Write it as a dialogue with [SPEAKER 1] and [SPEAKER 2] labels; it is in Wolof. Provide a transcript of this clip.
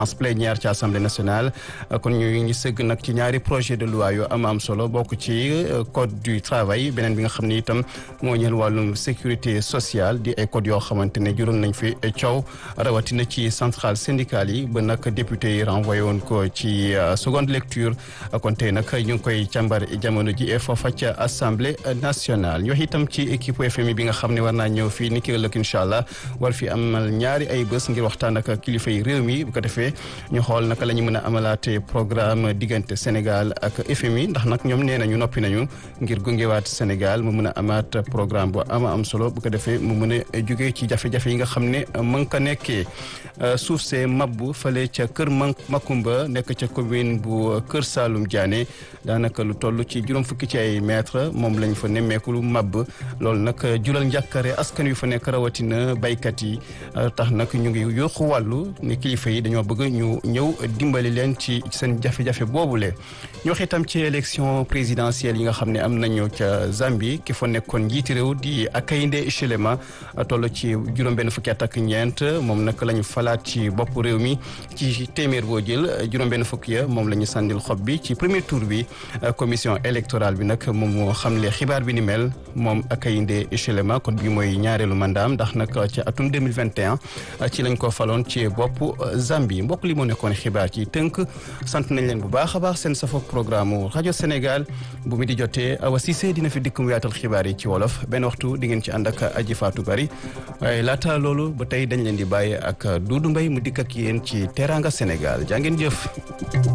[SPEAKER 1] plénière ci assemblée nationale kon ñu ngi sëgg nag ci ñaari projet de loi yu am am solo bokk ci code du travail beneen bi nga xam ne itam moo ñeel wàllum sécurité sociale di ay code yoo xamante ne juróon nañ fi coow rawatina ci centrale syndicale yi ba nag député yi renvoyé woon ko ci seconde lecture kon tey nag ñu ngi koy càmbar jamono ji foofa ca assemblée nationale ñu wax itam ci équipe FMI bi nga xam ne war naa ñëw fii ni ki ëllëg incha allah war fi amal ñaari ay bés ngir waxtaan ak kilifa yi réew mi bu ko defee ñu xool naka la ñu mën a amalaate programme diggante Sénégal ak FMI ndax nag ñoom nee nañu noppi nañu ngir gungewaat Sénégal mu mën a amaat programme bu ama am solo bu ko defee mu mën a jugee ci jafe-jafe yi nga xam ne mën ka nekkee suuf see mabbu fale ca kër Makumba nekk ca commune bu Kër Saalum Diané daanaka lu toll ci juróom fukki ci ay mètre moom lañ fa nemmeeku lu mabb loolu nag jural njàkkare askan yu fa nekk rawatina baykat yi tax nag ñu ngi yóoxu wàllu ne kilifa yi dañoo bëgg ñu ñëw dimbali leen ci seen jafe-jafe boobule ñu wax itam ci élection présidentielle yi nga xam ne am nañu ca Zambie ki fa nekkoon njiiti réew di Hakainde Hichilema toll ci juróom-benn fukki at ak ñeent moom nag la ñu falaat ci bopp réew mi ci téeméer boo jël juróom-benn fukki ya moom la ñu sàndil xob bi ci premier tour bi commission électorale bi nag moom moo xamle xibaar bi ni mel moom Hakainde Hichilema kon bi mooy ñaareelu mandaam ndax nag ci atum 2021 ci lañ ko faloon ci bopp Zambie mbokk li moo nekkoon xibaar ci tënk sant nañ leen bu baax a baax seen safoog programme rajo Sénégal bu mi di jotee Awa Cissé dina fi dikk mu yaatal xibaar yi ci wolof benn waxtu di ngeen ci ànd ak aji faatu bari waaye laata loolu ba tey dañ leen di bàyyi ak Doudou Mbaye mu dikk ak yéen ci Teranga Sénégal jaa ngeen jëf